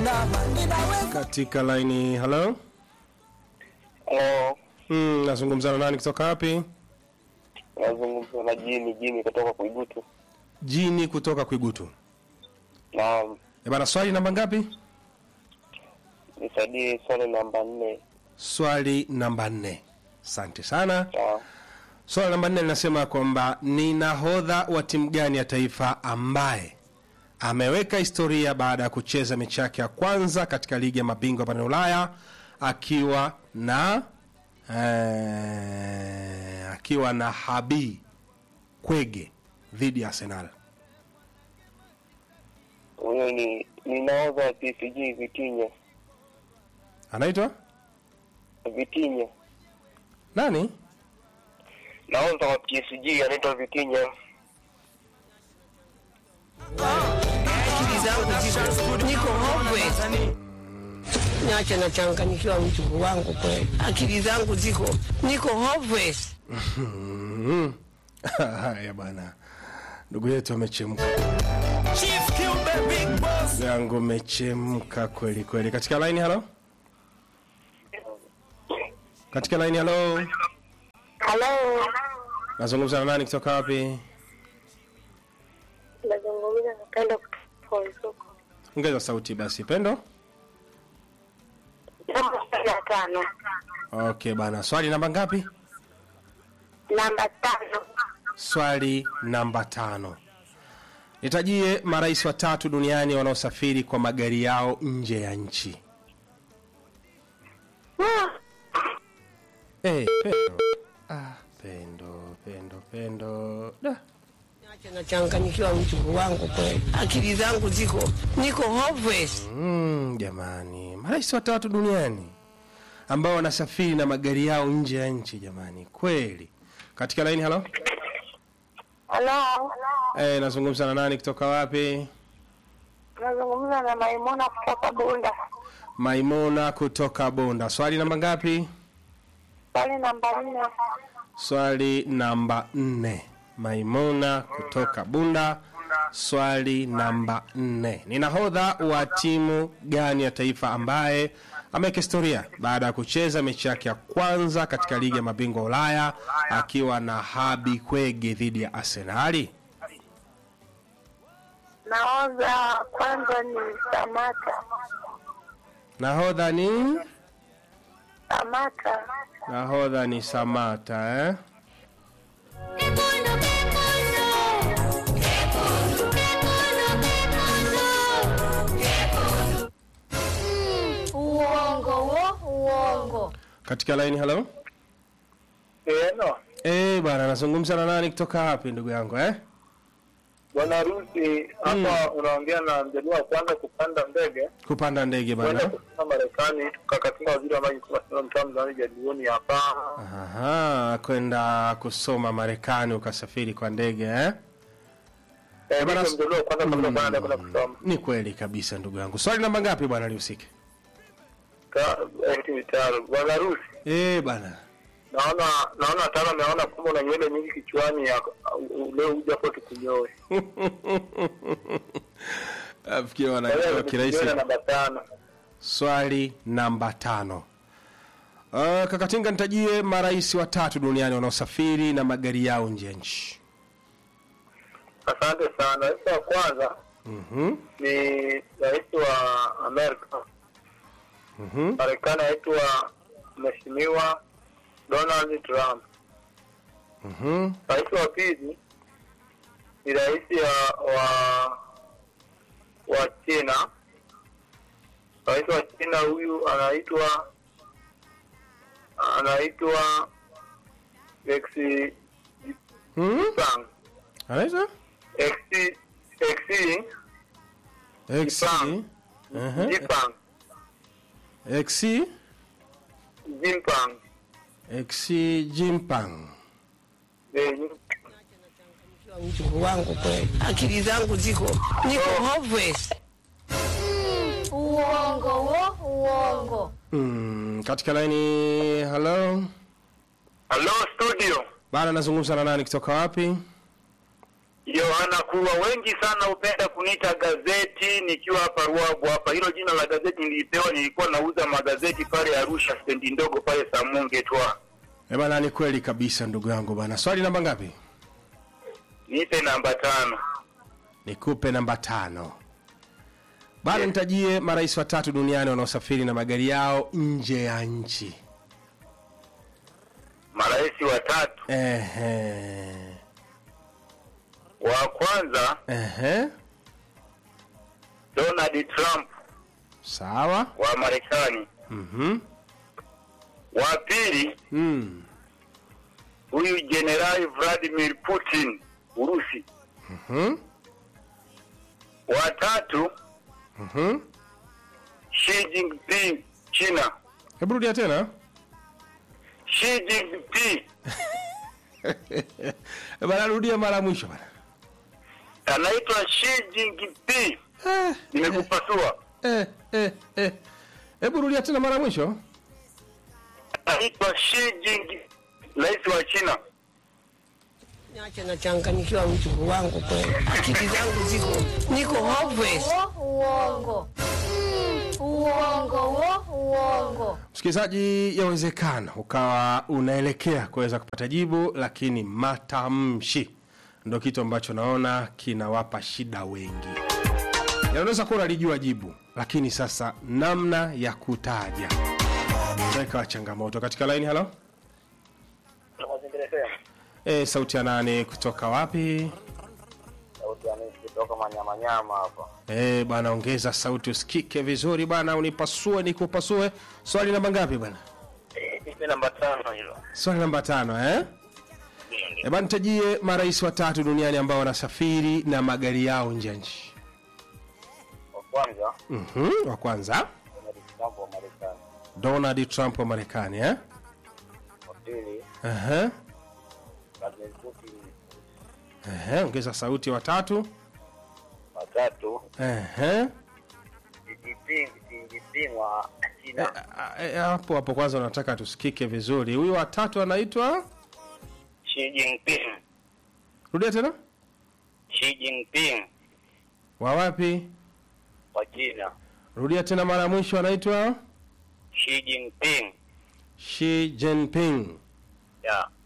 kuinama ninaweza katika laini halo Halo, mm, nazungumza na nani kutoka wapi nazungumza na Jini Jini kutoka Kuigutu. jini kutoka kwigutu Na e bana swali namba ngapi nisaidie swali namba nne. swali namba nne asante sana Sawa. swali namba nne linasema kwamba ni nahodha wa timu gani ya taifa ambaye ameweka historia baada ya kucheza mechi yake ya kwanza katika ligi ya mabingwa barani ulaya akiwa na eh, akiwa na habi kwege dhidi ya arsenal Huyo ni ni nahodha wa PSG Vitinha. anaitwa Vitinha. nani Nahodha wa PSG anaitwa Vitinha. akili zangu ziko niko hopeless. Niache nachanganyikiwa mjukuu wangu kweli, akili zangu ziko niko hopeless. Mhm. haya bwana ndugu yetu amechemka yangu amechemka kweli kweli katika laini halo katika laini halo Halo, nazungumza na nani kutoka wapi nazungumza na Pendo kutoka Isuku. ongeza sauti basi pendo Namba ya tano, okay bana swali namba ngapi namba tano, swali namba tano nitajie marais watatu duniani wanaosafiri kwa magari yao nje ya nchi hey, pendo ah, pendo pendo pendo da. Niache nachanganyikiwa mjukuu wangu kweli, akili zangu ziko niko hopeless. Mm, jamani marais watatu duniani ambao wanasafiri na magari yao nje ya nchi jamani kweli katika laini halo halo, hey, nazungumza na nani kutoka wapi nazungumza na Maimuna kutoka Bunda. maimuna kutoka bonda swali namba ngapi Swali namba nne, swali namba nne maimuna kutoka bunda swali namba nne ni nahodha wa timu gani ya taifa ambaye ameweka historia baada ya kucheza mechi yake ya kwanza katika ligi ya mabingwa ulaya akiwa na habi kwege dhidi ya arsenali naoza wa kwanza ni Samata. nahodha ni Samata, nahodha ni samata eh? Uongo wo, uongo. katika laini halo Eno, Eh bwana nazungumza na nani kutoka wapi ndugu yangu eh? bwana harusi hapa unaongea na mjadala wa kwanza kupanda ndege kupanda ndege kwenda bana kusoma Marekani kakatinga waziri wa maji kwa sababu mtamu za jadioni hapa. Aha, kwenda kusoma Marekani ukasafiri kwa ndege eh? Eh, bwana- ndio mjadala wa kwanza kabla kwenda kwenda kusoma. Ni kweli kabisa ndugu yangu. Swali namba ngapi bwana lihusike? Ka eti mitaro. Bwana harusi Eh bwana. naona naona tano naona kwamba una nywele nyingi kichwani ya leo uja hapo tukunyoe. Afikia Kwa hiyo wanajua kirahisi. nywele namba tano. Swali namba tano. Uh, Kakatinga nitajie marais watatu duniani wanaosafiri na magari yao nje ya nchi. Asante sana. Rais wa kwanza Mhm. ni rais wa Amerika. Mhm. Marekani anaitwa Mheshimiwa Donald Trump. Mhm. Rais wa pili ni rais wa wa, wa China. Rais wa China huyu anaitwa anaitwa Xi Mhm. Jinping. Anaitwa? Xi Xi X. Jinping. Mhm. Jinping. X. Jinping. X Jinping. Eh, mjukuu wangu kweli, akili zangu ziko niko hopeless. Uongo wo, uongo. Mm, katika laini hello. Hello studio. Bana nazungumza na nani kutoka wapi? Yohana Kurwa, wengi sana hupenda kuniita gazeti nikiwa hapa Ruabu hapa. Hilo jina la gazeti nilipewa, nilikuwa nauza magazeti pale Arusha, stendi ndogo pale Samunge twa. Eh bana, ni kweli kabisa ndugu yangu bana. Swali namba ngapi? Nipe namba tano. Nikupe namba tano. Bana, nitajie marais watatu duniani wanaosafiri na magari yao nje ya nchi. Marais watatu, Ehe. wa kwanza Ehe. Donald Trump Sawa. wa Marekani, Mhm. wa pili Mm. huyu Jenerali Vladimir Putin Urusi, Mhm. wa tatu Mhm. Xi Jinping China. Hebu rudia tena. Xi Jinping Eh bana, rudia mara ya mwisho bana. anaitwa Xi Jinping. Eh, Nimekupasua. eh, eh, eh. Hebu rudia tena mara ya mwisho. Anaitwa Xi Jinping, rais wa China. Niache nachanganyikiwa mjukuu wangu kweli, akili zangu ziko niko hopeless. Uo, uongo. Uongo, uo, uongo. Msikilizaji, yawezekana ukawa unaelekea kuweza kupata jibu, lakini matamshi ndo kitu ambacho naona kinawapa shida wengi. Yanaweza kuwa unalijua jibu, lakini sasa namna ya kutaja ndio ikawa changamoto. Katika laini, halo, e, sauti ya nane kutoka wapi? kutoka manyamanyama hapa. E, bwana, ongeza sauti usikike vizuri bwana, unipasue nikupasue. Swali namba ngapi bwana? Ipe namba tano hilo. Swali namba tano eh? Eba nitajie marais watatu duniani ambao wanasafiri na magari yao nje ya nchi. Wa kwanza Mhm, wa kwanza Donald Trump wa Marekani, Donald Trump wa Marekani eh? wa pili Aha. Vladimir Putin, Aha, ongeza sauti wa tatu. wa tatu Aha. Xi Jinping, Xi Jinping wa Eh, China. eh, eh, hapo hapo kwanza unataka tusikike vizuri. Huyu wa tatu anaitwa Xi Jinping, rudia tena. Xi Jinping Wa wapi? wa China. Rudia tena mara ya mwisho anaitwa Xi Jinping Xi Jinping. ya